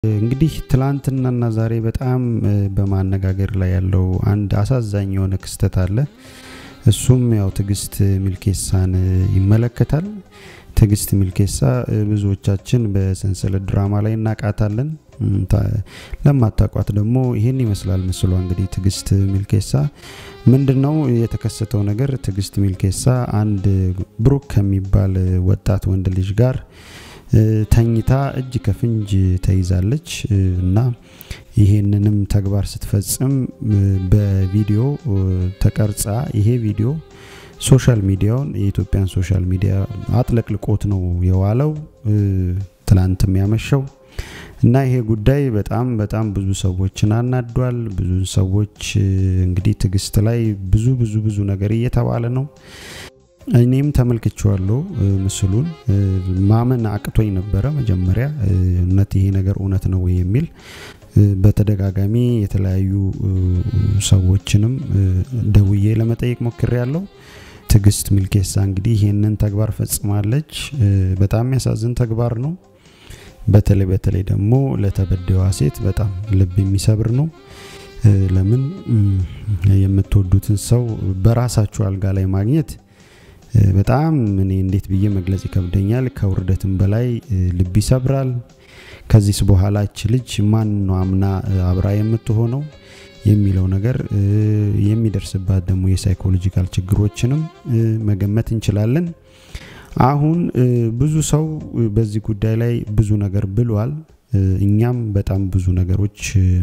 እንግዲህ ትላንትናና ዛሬ በጣም በማነጋገር ላይ ያለው አንድ አሳዛኝ የሆነ ክስተት አለ። እሱም ያው ትዕግስት ሚልኬሳን ይመለከታል። ትዕግስት ሚልኬሳ ብዙዎቻችን በሰንሰለት ድራማ ላይ እናቃታለን። ለማታቋት ደግሞ ይህን ይመስላል ምስሏ። እንግዲህ ትዕግስት ሚልኬሳ ምንድነው የተከሰተው ነገር? ትዕግስት ሚልኬሳ አንድ ብሩክ ከሚባል ወጣት ወንድ ልጅ ጋር ተኝታ እጅ ከፍንጅ ተይዛለች እና ይሄንንም ተግባር ስትፈጽም በቪዲዮ ተቀርጻ ይሄ ቪዲዮ ሶሻል ሚዲያውን የኢትዮጵያን ሶሻል ሚዲያ አጥለቅልቆት ነው የዋለው ትላንትም ያመሸው እና ይሄ ጉዳይ በጣም በጣም ብዙ ሰዎችን አናዷል። ብዙ ሰዎች እንግዲህ ትዕግስት ላይ ብዙ ብዙ ብዙ ነገር እየተባለ ነው። እኔም ተመልክቼዋለሁ ምስሉን። ማመን አቅቶኝ ነበረ መጀመሪያ እውነት ይሄ ነገር እውነት ነው ወይ የሚል በተደጋጋሚ የተለያዩ ሰዎችንም ደውዬ ለመጠየቅ ሞክሬ ያለው። ትዕግስት ሚልኬሳ እንግዲህ ይህንን ተግባር ፈጽማለች። በጣም የሚያሳዝን ተግባር ነው። በተለይ በተለይ ደግሞ ለተበዳይዋ ሴት በጣም ልብ የሚሰብር ነው። ለምን የምትወዱትን ሰው በራሳችሁ አልጋ ላይ ማግኘት በጣም እኔ እንዴት ብዬ መግለጽ ይከብደኛል። ከውርደትም በላይ ልብ ይሰብራል። ከዚህስ በኋላ እች ልጅ ማን ነው አምና አብራ የምትሆነው የሚለው ነገር የሚደርስባት ደግሞ የሳይኮሎጂካል ችግሮችንም መገመት እንችላለን። አሁን ብዙ ሰው በዚህ ጉዳይ ላይ ብዙ ነገር ብሏል። እኛም በጣም ብዙ ነገሮች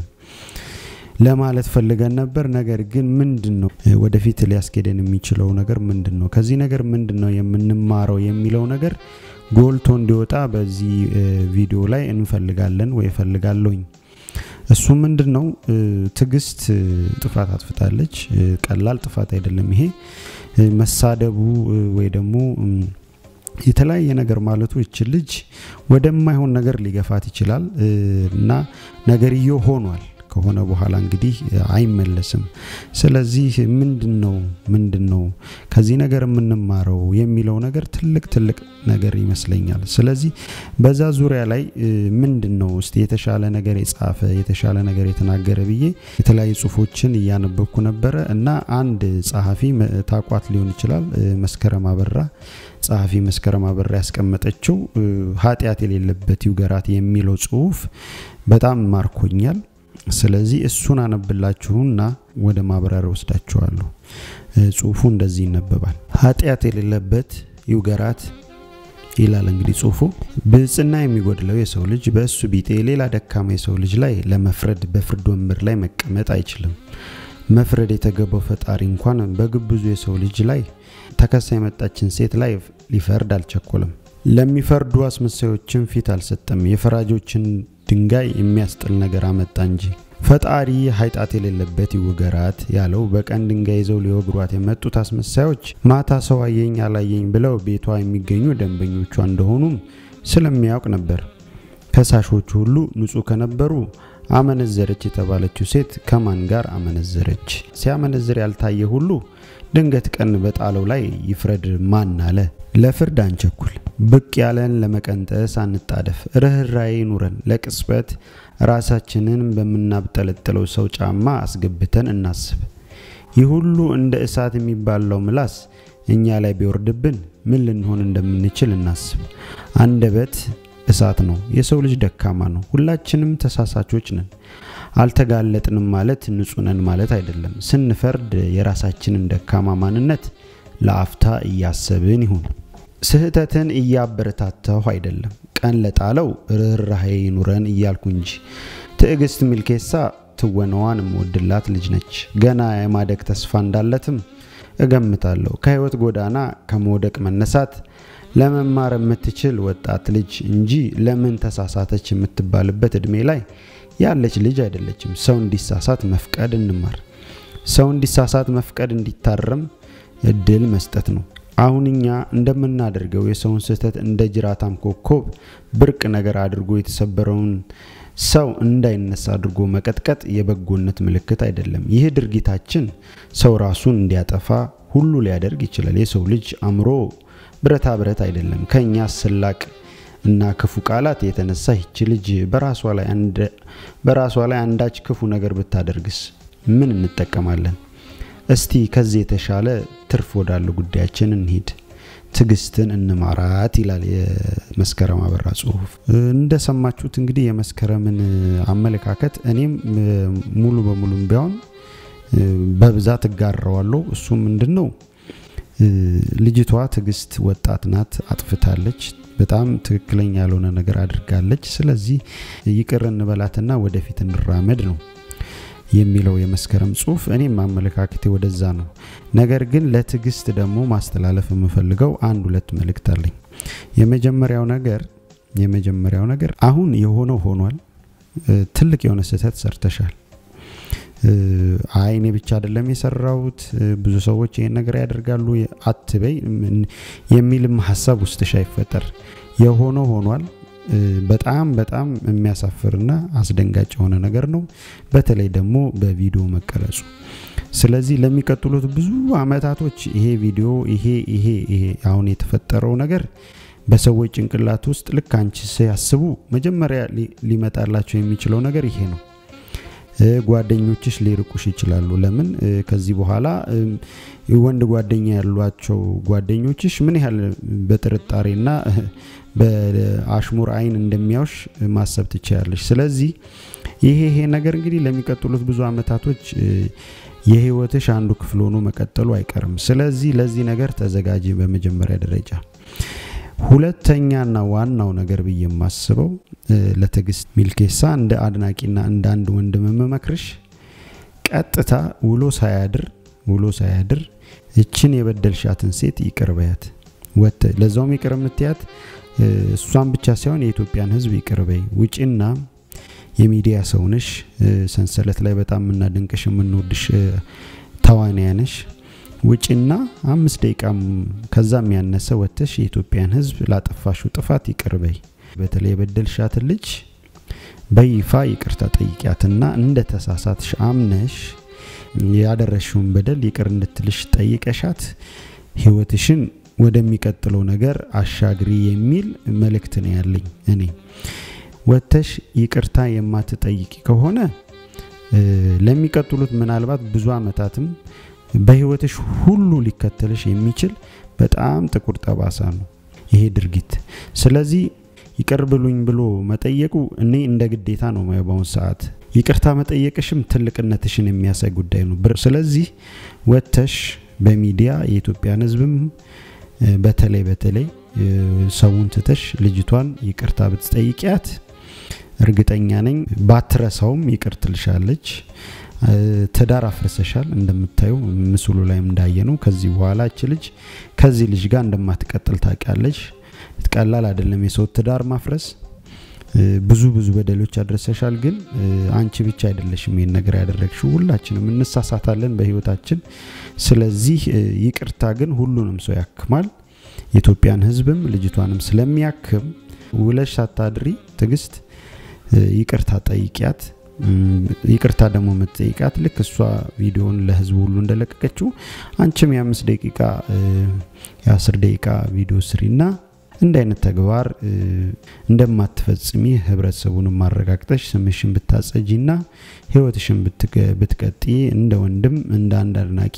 ለማለት ፈልገን ነበር። ነገር ግን ምንድን ነው ወደፊት ሊያስኬደን የሚችለው ነገር ምንድን ነው? ከዚህ ነገር ምንድን ነው የምንማረው የሚለው ነገር ጎልቶ እንዲወጣ በዚህ ቪዲዮ ላይ እንፈልጋለን ወይ እፈልጋለሁኝ። እሱ ምንድን ነው ትዕግስት ጥፋት አጥፍታለች። ቀላል ጥፋት አይደለም ይሄ መሳደቡ ወይ ደግሞ የተለያየ ነገር ማለቱ ይችል ልጅ ወደማይሆን ነገር ሊገፋት ይችላል እና ነገርየው ሆኗል። ከሆነ በኋላ እንግዲህ አይመለስም። ስለዚህ ምንድን ነው ምንድን ነው ከዚህ ነገር የምንማረው የሚለው ነገር ትልቅ ትልቅ ነገር ይመስለኛል። ስለዚህ በዛ ዙሪያ ላይ ምንድን ነው እስቲ የተሻለ ነገር የጻፈ የተሻለ ነገር የተናገረ ብዬ የተለያዩ ጽሁፎችን እያነበብኩ ነበረ እና አንድ ጸሐፊ ታቋት ሊሆን ይችላል መስከረም አበራ ጸሐፊ መስከረም አበራ ያስቀመጠችው ኃጢአት የሌለበት ይውገራት የሚለው ጽሁፍ በጣም ማርኮኛል። ስለዚህ እሱን አነብላችሁና ወደ ማብራሪያ ወስዳችኋለሁ። ጽሁፉ እንደዚህ ይነበባል። ኃጢአት የሌለበት ይውገራት ይላል እንግዲህ ጽሁፉ። ብጽና የሚጎድለው የሰው ልጅ በእሱ ቢጤ ሌላ ደካማ የሰው ልጅ ላይ ለመፍረድ በፍርድ ወንበር ላይ መቀመጥ አይችልም። መፍረድ የተገባው ፈጣሪ እንኳን በግብዙ የሰው ልጅ ላይ ተከሳ የመጣችን ሴት ላይ ሊፈርድ አልቸኮለም። ለሚፈርዱ አስመሳዮችን ፊት አልሰጠም። የፈራጆችን ድንጋይ የሚያስጥል ነገር አመጣ እንጂ። ፈጣሪ ኃጢአት የሌለበት ይውገራት ያለው በቀን ድንጋይ ይዘው ሊወግሯት የመጡት አስመሳዮች ማታ ሰው አየኝ አላየኝ ብለው ቤቷ የሚገኙ ደንበኞቿ እንደሆኑም ስለሚያውቅ ነበር። ከሳሾቹ ሁሉ ንጹሕ ከነበሩ አመነዘረች የተባለችው ሴት ከማን ጋር አመነዘረች? ሲያመነዝር ያልታየ ሁሉ ድንገት ቀን በጣለው ላይ ይፍረድ ማን አለ? ለፍርድ አንቸኩል። ብቅ ያለን ለመቀንጠስ አንጣደፍ። ርኅራዬ ኑረን ለቅጽበት ራሳችንን በምናብጠለጥለው ሰው ጫማ አስገብተን እናስብ። ይህ ሁሉ እንደ እሳት የሚባለው ምላስ እኛ ላይ ቢወርድብን ምን ልንሆን እንደምንችል እናስብ። አንደበት እሳት ነው። የሰው ልጅ ደካማ ነው። ሁላችንም ተሳሳቾች ነን። አልተጋለጥንም ማለት ንጹህ ነን ማለት አይደለም። ስንፈርድ የራሳችንን ደካማ ማንነት ለአፍታ እያሰብን ይሁን። ስህተትን እያበረታታሁ አይደለም፣ ቀን ለጣለው ርኅራሄ ይኑረን እያልኩ እንጂ። ትዕግስት ሚልኬሳ ትወናዋን የምወድላት ልጅ ነች። ገና የማደግ ተስፋ እንዳለትም እገምታለሁ። ከህይወት ጎዳና ከመውደቅ መነሳት ለመማር የምትችል ወጣት ልጅ እንጂ ለምን ተሳሳተች የምትባልበት እድሜ ላይ ያለች ልጅ አይደለችም። ሰው እንዲሳሳት መፍቀድ እንማር። ሰው እንዲሳሳት መፍቀድ እንዲታረም እድል መስጠት ነው። አሁን እኛ እንደምናደርገው የሰውን ስህተት እንደ ጅራታም ኮከብ ብርቅ ነገር አድርጎ የተሰበረውን ሰው እንዳይነሳ አድርጎ መቀጥቀጥ የበጎነት ምልክት አይደለም። ይህ ድርጊታችን ሰው ራሱን እንዲያጠፋ ሁሉ ሊያደርግ ይችላል። የሰው ልጅ አእምሮ ብረታ ብረት አይደለም። ከእኛ ስላቅ እና ክፉ ቃላት የተነሳ ይቺ ልጅ በራሷ ላይ በራሷ ላይ አንዳች ክፉ ነገር ብታደርግስ ምን እንጠቀማለን? እስቲ ከዚህ የተሻለ ትርፍ ወዳለው ጉዳያችን እንሂድ። ትዕግስትን እንማራት ይላል የመስከረም አበራ ጽሁፍ። እንደሰማችሁት እንግዲህ የመስከረምን አመለካከት እኔም ሙሉ በሙሉም ቢሆን በብዛት እጋራዋለሁ። እሱ ምንድን ነው? ልጅቷ ትዕግስት ወጣት ናት፣ አጥፍታለች፣ በጣም ትክክለኛ ያልሆነ ነገር አድርጋለች። ስለዚህ ይቅር እንበላትና ወደፊት እንራመድ ነው የሚለው የመስከረም ጽሁፍ። እኔም አመለካከቴ ወደዛ ነው። ነገር ግን ለትዕግስት ደግሞ ማስተላለፍ የምፈልገው አንድ ሁለት መልእክት አለኝ። የመጀመሪያው ነገር የመጀመሪያው ነገር አሁን የሆነው ሆኗል። ትልቅ የሆነ ስህተት ሰርተሻል። አይ እኔ ብቻ አይደለም የሰራሁት ብዙ ሰዎች ይሄን ነገር ያደርጋሉ አትበይ የሚልም ሀሳብ ውስጥሽ አይፈጠር። የሆነው ሆኗል። በጣም በጣም የሚያሳፍርና አስደንጋጭ የሆነ ነገር ነው። በተለይ ደግሞ በቪዲዮ መቀረጹ። ስለዚህ ለሚቀጥሉት ብዙ አመታቶች ይሄ ቪዲዮ ይሄ ይሄ ይሄ አሁን የተፈጠረው ነገር በሰዎች ጭንቅላት ውስጥ ልክ አንቺ ሲያስቡ መጀመሪያ ሊመጣላቸው የሚችለው ነገር ይሄ ነው። ጓደኞችሽ ሊርቁሽ ይችላሉ። ለምን ከዚህ በኋላ ወንድ ጓደኛ ያሏቸው ጓደኞችሽ ምን ያህል በጥርጣሬና በአሽሙር አይን እንደሚያውሽ ማሰብ ትችላለሽ። ስለዚህ ይሄ ይሄ ነገር እንግዲህ ለሚቀጥሉት ብዙ አመታቶች የህይወትሽ አንዱ ክፍል ሆኖ መቀጠሉ አይቀርም። ስለዚህ ለዚህ ነገር ተዘጋጂ በመጀመሪያ ደረጃ። ሁለተኛና ዋናው ነገር ብዬ የማስበው ለትዕግስት ሚልኬሳ እንደ አድናቂና እንደ አንድ ወንድም የምመክርሽ ቀጥታ ውሎ ሳያድር ውሎ ሳያድር እችን የበደልሻትን ሴት ይቅር በያት። ወተ ለዛውም ይቅር የምትያት እሷን ብቻ ሳይሆን የኢትዮጵያን ሕዝብ ይቅር በይ። ውጪና የሚዲያ ሰውነሽ ሰንሰለት ላይ በጣም የምናደንቅሽ የምንወድሽ ተዋንያ ነሽ። ውጭና አምስት ደቂቃም ከዛም ያነሰ ወጥተሽ የኢትዮጵያን ህዝብ ላጠፋሽው ጥፋት ይቅር በይ። በተለይ የበደልሻትን ልጅ በይፋ ይቅርታ ጠይቂያትና እንደ ተሳሳትሽ አምነሽ ያደረሽውን በደል ይቅር እንድትልሽ ጠይቀሻት ህይወትሽን ወደሚቀጥለው ነገር አሻግሪ የሚል መልእክት ነው ያለኝ። እኔ ወጥተሽ ይቅርታ የማትጠይቂ ከሆነ ለሚቀጥሉት ምናልባት ብዙ አመታትም በህይወትሽ ሁሉ ሊከተልሽ የሚችል በጣም ጥቁር ጠባሳ ነው ይሄ ድርጊት። ስለዚህ ይቅር ብሉኝ ብሎ መጠየቁ እኔ እንደ ግዴታ ነው ማየው። በአሁኑ ሰዓት ይቅርታ መጠየቅሽም ትልቅነትሽን የሚያሳይ ጉዳይ ነው። ስለዚህ ወጥተሽ በሚዲያ የኢትዮጵያን ህዝብም በተለይ በተለይ ሰውን ትተሽ ልጅቷን ይቅርታ ብትጠይቂያት እርግጠኛ ነኝ ባትረሳውም ይቅር ትልሻለች። ትዳር አፍርሰሻል እንደምታዩ ምስሉ ላይ እንዳየነው። ከዚህ በኋላ እች ልጅ ከዚህ ልጅ ጋር እንደማትቀጥል ታውቂያለች። ቀላል አይደለም የሰው ትዳር ማፍረስ። ብዙ ብዙ በደሎች አድረሰሻል። ግን አንቺ ብቻ አይደለሽም ይህን ነገር ያደረግሽው፣ ሁላችንም እንሳሳታለን በህይወታችን። ስለዚህ ይቅርታ ግን ሁሉንም ሰው ያክማል። የኢትዮጵያን ህዝብም ልጅቷንም ስለሚያክም ውለሽ ሳታድሪ ትዕግስት ይቅርታ ጠይቂያት። ይቅርታ ደግሞ የምትጠይቃት ልክ እሷ ቪዲዮን ለህዝቡ ሁሉ እንደለቀቀችው አንቺም የአምስት ደቂቃ የአስር ደቂቃ ቪዲዮ ስሪና እንደ አይነት ተግባር እንደማትፈጽሚ ህብረተሰቡን ማረጋግጠሽ ስምሽን ብታጸጂና ህይወትሽን ብትቀጢ እንደ ወንድም እንደ አንድ አድናቂ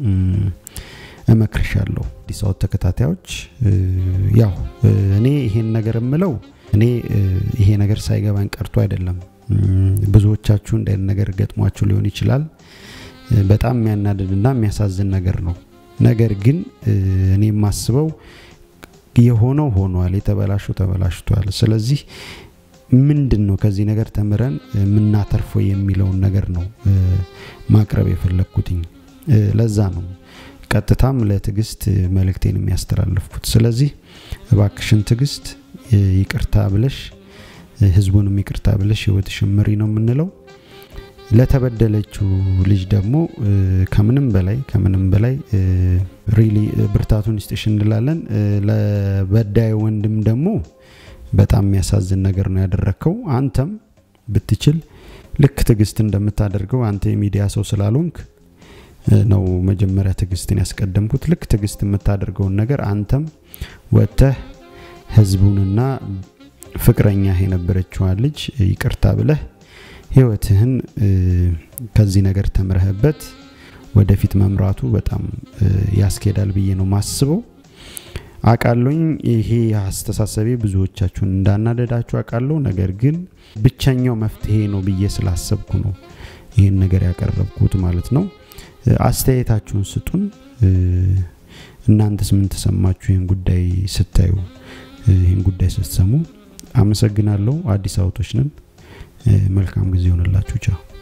እመክርሻለሁ። አዲስ አበባ ተከታታዮች ያው እኔ ይሄን ነገር የምለው እኔ ይሄ ነገር ሳይገባኝ ቀርቶ አይደለም። ብዙዎቻችሁ እንደ ነገር ገጥሟችሁ ሊሆን ይችላል። በጣም የሚያናድድና የሚያሳዝን ነገር ነው። ነገር ግን እኔ የማስበው የሆነው ሆኗል፣ የተበላሸው ተበላሽቷል። ስለዚህ ምንድን ነው ከዚህ ነገር ተምረን የምናተርፈው የሚለውን ነገር ነው ማቅረብ የፈለግኩትኝ። ለዛ ነው ቀጥታም ለትዕግስት መልእክቴን የሚያስተላልፍኩት። ስለዚህ እባክሽን ትዕግስት ይቅርታ ብለሽ ህዝቡንም ይቅርታ ብለሽ ህይወትሽን ምሪ ነው የምንለው። ለተበደለችው ልጅ ደግሞ ከምንም በላይ ከምንም በላይ ሪሊ ብርታቱን ይስጥሽ እንላለን። ለበዳይ ወንድም ደግሞ በጣም የሚያሳዝን ነገር ነው ያደረግከው። አንተም ብትችል ልክ ትዕግስት እንደምታደርገው አንተ የሚዲያ ሰው ስላልሆንክ ነው መጀመሪያ ትዕግስትን ያስቀደምኩት። ልክ ትዕግስት የምታደርገውን ነገር አንተም ወጥተህ ህዝቡንና ፍቅረኛህ የነበረችዋን ልጅ ይቅርታ ብለህ ህይወትህን ከዚህ ነገር ተምረህበት ወደፊት መምራቱ በጣም ያስኬዳል ብዬ ነው ማስበው። አቃለኝ ይሄ አስተሳሰቤ ብዙዎቻችሁን እንዳናደዳችሁ አቃለሁ። ነገር ግን ብቸኛው መፍትሄ ነው ብዬ ስላሰብኩ ነው ይህን ነገር ያቀረብኩት ማለት ነው። አስተያየታችሁን ስጡን። እናንተስ ምን ተሰማችሁ ይህን ጉዳይ ስታዩ፣ ይህን ጉዳይ ስትሰሙ? አመሰግናለሁ። አዲስ አበቦች ነን። መልካም ጊዜ ይሆንላችሁ። ቻው